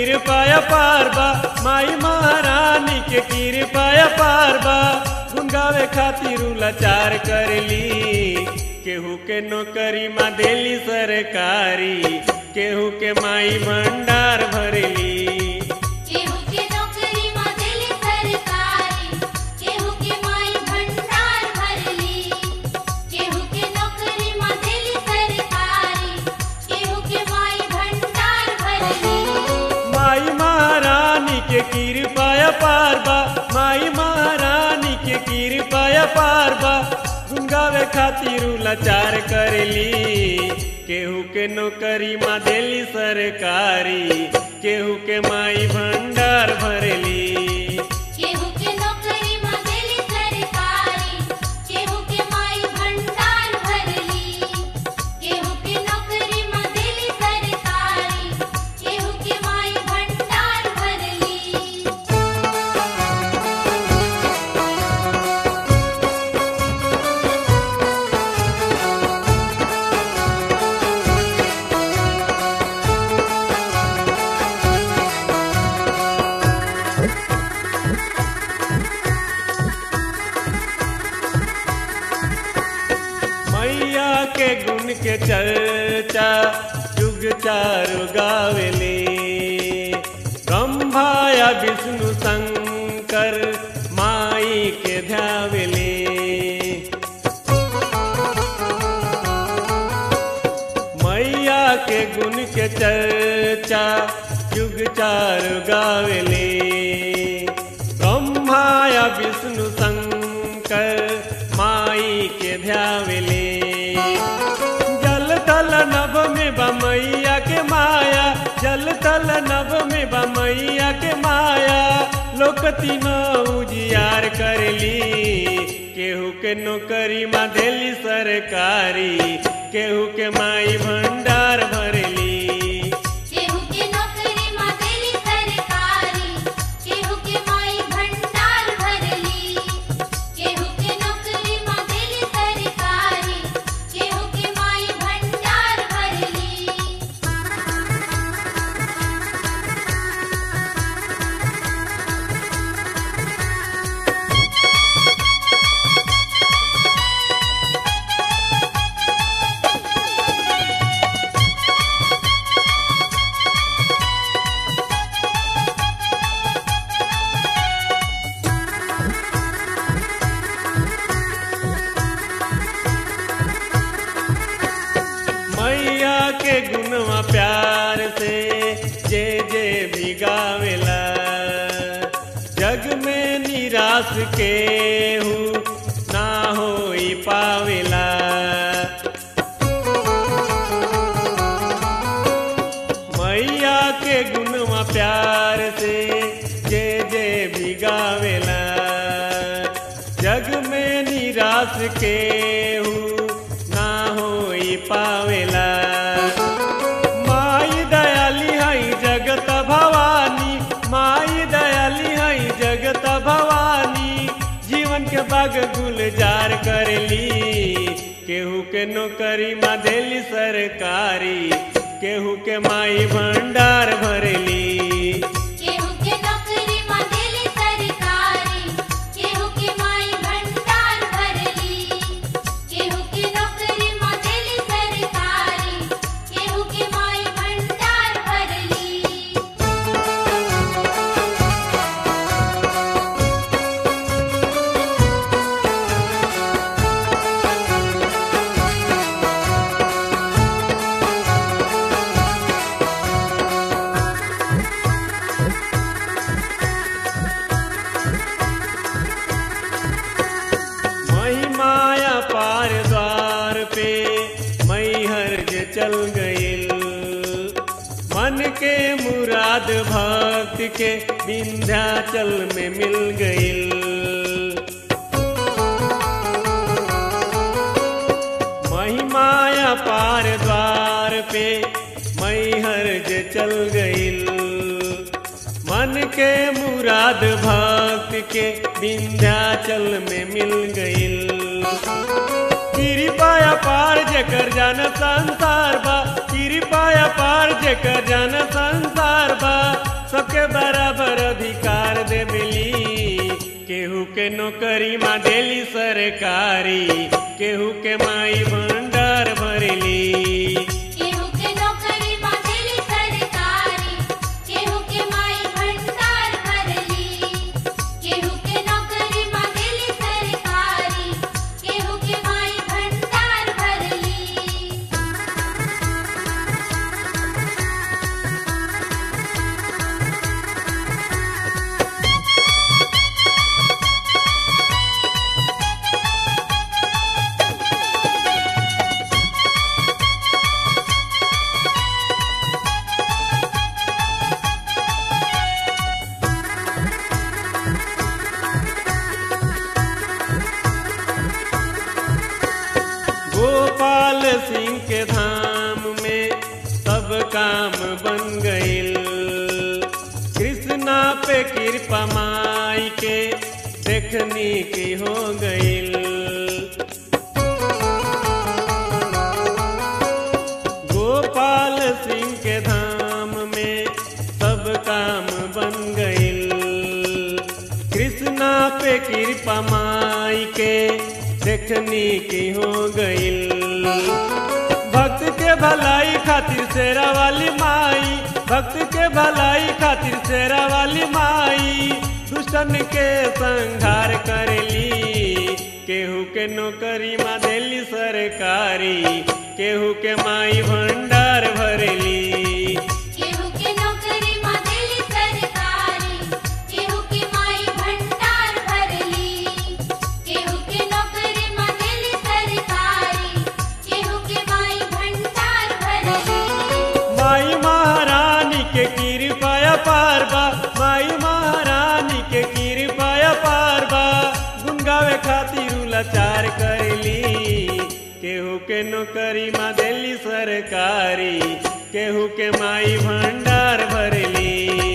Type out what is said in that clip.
कृपाया पार बा माई महारानी के कृपाया पार बा गुन गावे खातिर लाचार करली केहू के नौकरी माँ देली सरकारी केहू के माई भंडार भरली केहू के नौकरी मां देली सरकारी केहू के माई भंडार भरली केहू के नौकरी मां देली सरकारी केहू के माई भंडार भरली माई महारानी के कृपाया पार बा माई महारानी के कृपाया पार बा गुन गावे खातिर लाचार करली केहू के नौकरी माँ देली सरकारी केहू के माई भंडार भरली केहू के नौकरी मां देली सरकारी केहू के माई भंडार भरली केहू के नौकरी मां देली सरकारी केहू के माई भंडार भरली मैया के गुण के चर्चा युग चारु गावेले ब्रह्माया विष्णु शंकर माई के ध्यावेले मैया के गुण के चर्चा युग चारु गावेले ब्रह्माया विष्णु शंकर माई के ध्यावेले जल तल नभ में बमैया के माया जल तल नभ में बमैया के माया लोक तीनों उजियार करली केहू के नौकरी माँ देली सरकारी केहू के माई भंडार भरली केहू के नौकरी मां देली सरकारी केहू के माई भंडार भरली केहू के नौकरी मां देली सरकारी केहू के माई भंडार भरली मैया के गुणवा प्यार से जे जे भी गावेला जग में निराश के हूँ ना होई पावेला मैया के गुणवा प्यार से जे जे भी गावेला जग में निराश के हूँ ना होई पावेला माई दयाली हई जगत भवानी माई दयाली हई जगत भवानी जीवन के बाग गुलजार करली केहू के नौकरी माँ देली सरकारी केहू के माई भंडार भरली केहू के नौकरी मां देली सरकारी केहू के माई भंडार भरली केहू के नौकरी मां देली सरकारी केहू के माई भंडार भरली महिमाया पार द्वार पे मैहर जे चल गईल मन के मुराद भक्त के विंध्याचल में मिल गईल महिमाया पार द्वार पे मैहर जे चल गईल मन के मुराद भक्त के विंध्याचल में मिल गईल कृपाया पार जेकर जान संसार बा कृपाया पार जेकर जान संसार बा सबके बराबर अधिकार देवेली केहू के नौकरी माँ देली सरकारी केहू के माई भंडार भरेली केहू के नौकरी बांधेली सरकारी केहू के माई भंडार भरली केहू के नौकरी बांधेली सरकारी केहू के माई भंडार भरली गोपाल सिंह के धाम में सब काम बन गईल कृष्णा पे कृपा माई के देखनी की हो गईल गोपाल सिंह के धाम में सब काम बन गईल कृष्णा पे कृपा माई के देखनी की हो गईल भक्त के भलाई खातिर शेरा वाली माई भक्त के भलाई खातिर शेरा वाली माई दुष्टन के संहार करेली केहू के नौकरी माँ देली सरकारी केहू के माई भंडार भरेली केहू के नौकरी बांधेली सरकारी केहू के माई भंडार भरली केहू के नौकरी बांधेली सरकारी केहू के माई भंडार भरली माई महारानी के कृपया पारबा माई महारानी के कृपया पारबा गुन गावे खातिर लाचार करली केहू के नौकरी माँ देली सरकारी केहू के माई भंडार भरली